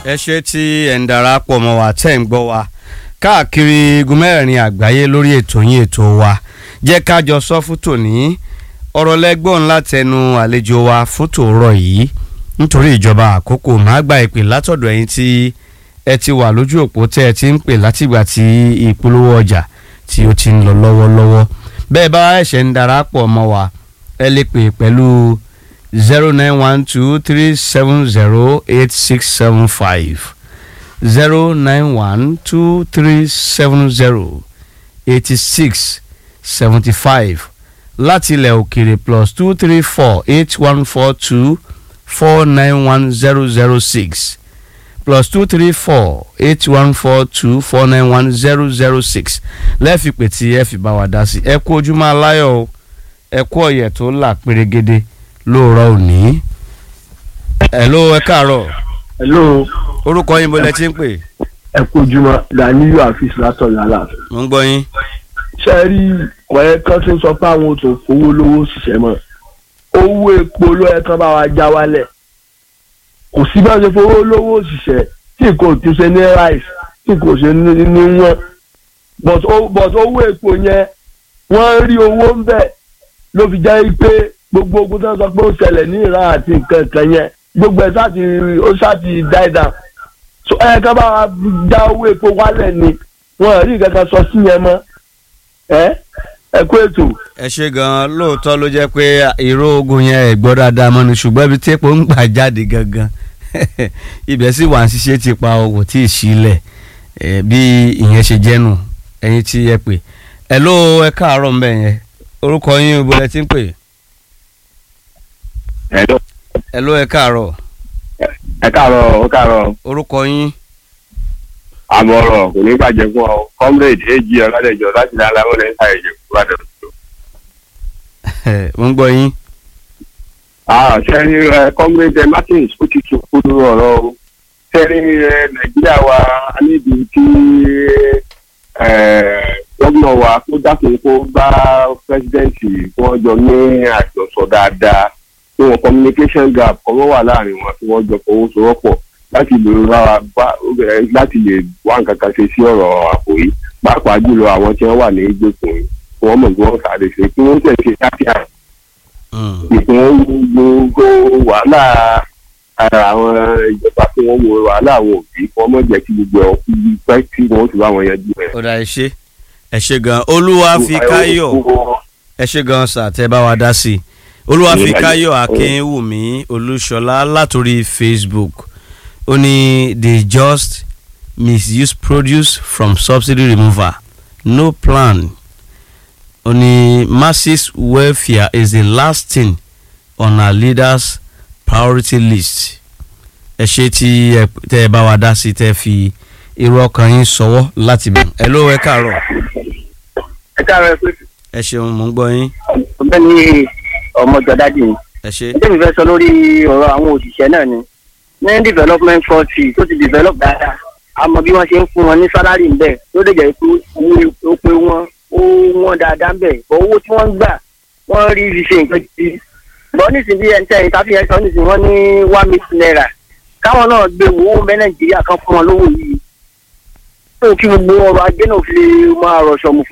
ẹ ṣe tí ẹ̀ ń darapọ̀ mọ́ wa tẹ́ ń gbọ́ wa káàkiri igun mẹ́rin àgbáyé lórí ètò yín ètò wa jẹ́ ká jọ sọ fún tòní ọ̀rọ̀ lẹ́gbọ̀n látẹnu àlejò wa fún tòórọ̀ yìí nítorí ìjọba àkókò máa gba ìpè látọ̀dọ̀ ẹ̀yin tí ẹ ti wà lójú òpó tẹ́ ẹ ti ń pè látìgbà tí ìpolówó ọjà tí ó ti ń lọ lọ́wọ́lọ́wọ́ bẹ́ẹ̀ bá ẹ̀ṣẹ̀ ń darapọ̀ mọ́ wa ẹ lè pè pẹ̀lú zero nine one two three seven zero eight six seven five zero nine one two three seven zero eighty six seventy five láti ilẹ̀ òkèrè plus two three four eight one four two four nine one zero zero six plus two three four eight one four two four nine one zero zero six lẹ́ẹ̀fì pè tí ẹ fi bá wa dá sí ẹ kú ojúmọ́ aláyọ̀ o ẹ kú ọ̀yẹ̀ tó là pérégede lóòrọ̀ òní. hello ẹ káàárọ̀ hello orúkọ yín bó lẹ ti ń pè. ẹ kú ojúmọ́ Ganiyu Afeez látọ̀yọ̀ aláàfin. mo ń gbọ́ yín. ṣé ẹ rí ọ̀rẹ́ kan tí ń sọ pé àwọn tó fowó lówó ṣiṣẹ́ mọ́ owó epo ló yẹ kán bá wa já wálẹ̀ kò sí bá ṣe fowó lówó ṣiṣẹ́ tí kò tún ṣe ní rice tí kò ṣe ní ní wọ́n but o- but owó epo yẹn wọ́n rí owó ń bẹ̀ ló fi jẹ́ pé gbogbo ogun tó ń sọ pé ó ṣẹlẹ̀ ní Iran àti nǹkan kan yẹn gbogbo ẹ̀ sáà ti ó sáà ti die down so ẹ ká bá wa já owó epo wálẹ̀ ni wọn rí nǹkan kan sọ sí yẹn mọ́ ẹ ẹ kú ètò. ẹ ṣe gan-an lóòótọ́ ló jẹ́ pé ìró ogun yẹn ẹ̀ gbọ́ dáadáa mọ́ni ṣùgbọ́n ibi tí epo ń gbà jáde gangan ibẹ̀ sì wà ń ṣiṣẹ́ ti pa owó tí ì sílẹ̀ ẹ̀, bí ìyẹn ṣe jẹ́nu ẹ̀yin tí ẹ pè ẹ ló ẹ káàárọ̀ ń bẹ̀ yẹn orúkọ yín ibo lẹ ti ń pè Hello. ẹ ló ẹ káàárọ̀ ẹ káàárọ̀ ó káàárọ̀ orúkọ yín àmọ̀ràn kò ní bàjẹ́ fún ọ comrade ag ọ̀làdẹ̀jọ láti ní aláwọ̀ lẹ́yìn sáyẹn jẹ́ kúrò àdé. mo ń gbọ́ yín sẹ́ni comrade martins ó ti tún kúrú ọ̀rọ̀ o sẹ́ni nàìjíríà wa a níbi tí gómìnà wa kó dákun kó bá pẹ́sidẹ́ǹtì kí wọ́n jọ ní àjọsọ dáadáa kí wọ́n communication gap kọ́ wọ́n wà láàrin wọn kí wọ́n jọ fọwọ́sowọ́pọ̀ láti lè rárá bá eh, láti lè wá nǹkan kan ṣe sí ọ̀rọ̀ àpò yìí pàápàá jùlọ àwọn tí wọ́n wà ní ìgbèkùn yìí kí wọ́n mọ̀ bí wọ́n sáré ṣe kí wọ́n tẹ̀sí kíákíá Mm. ìpín gbogbo wàhálà ara àwọn ìjọba tí wọ́n wo wàhálà àwọn òbí kí wọ́n mọ̀ jẹ́ kí gbogbo ẹ̀ kú pẹ́ tí wọ́n sì bá wọn yanjú ẹ̀. ó dà ẹ ṣe ẹ ṣe gan olúwa fi káyọ̀ ẹ ṣe gan sà tẹ bá wa dá sí i olúwàfíkáyọ̀ akínwùmí olúṣọlá látòrí facebook ó ní they just misuse produce from subsidy removal no plan ó ní masses welfare is the last thing on our leaders priority list ẹ ṣe tí ẹ tẹ ẹ bá wa dá sí i tẹ fi irú ọkàn yín sọwọ́ láti bẹ̀ ẹ ló ẹ káàárọ̀ ẹ káàárọ̀ ẹ pé ẹ ṣeun mò ń gbọ́ yín ọ̀gbẹ́ni ọmọjọdádì ni ẹ ṣe. ẹjẹ mi fẹ́ sọ lórí ọ̀rọ̀ àwọn òṣìṣẹ́ náà ni ní development forty tó ti develop dáadáa àmọ́ bí wọ́n ṣe ń fún wọn ní sálárì ńbẹ̀ tó lè jẹ́ pé owó ó pé wọ́n ó wọ́n dáadáa ńbẹ̀ bọ́ owó tí wọ́n ń gbà wọ́n rí fi ṣe nǹkan gidi bọ́ nísìnyí bí ẹni tẹ́yìn káfíń ẹ̀sán nísìnyí wọ́n ní one million naira káwọn náà gbé owó mẹ́ nàìjíríà kan fún wọn lówó yìí tó kí gbogbo ọrọ̀ ajé náà fi máa rọ̀ṣọ̀ mú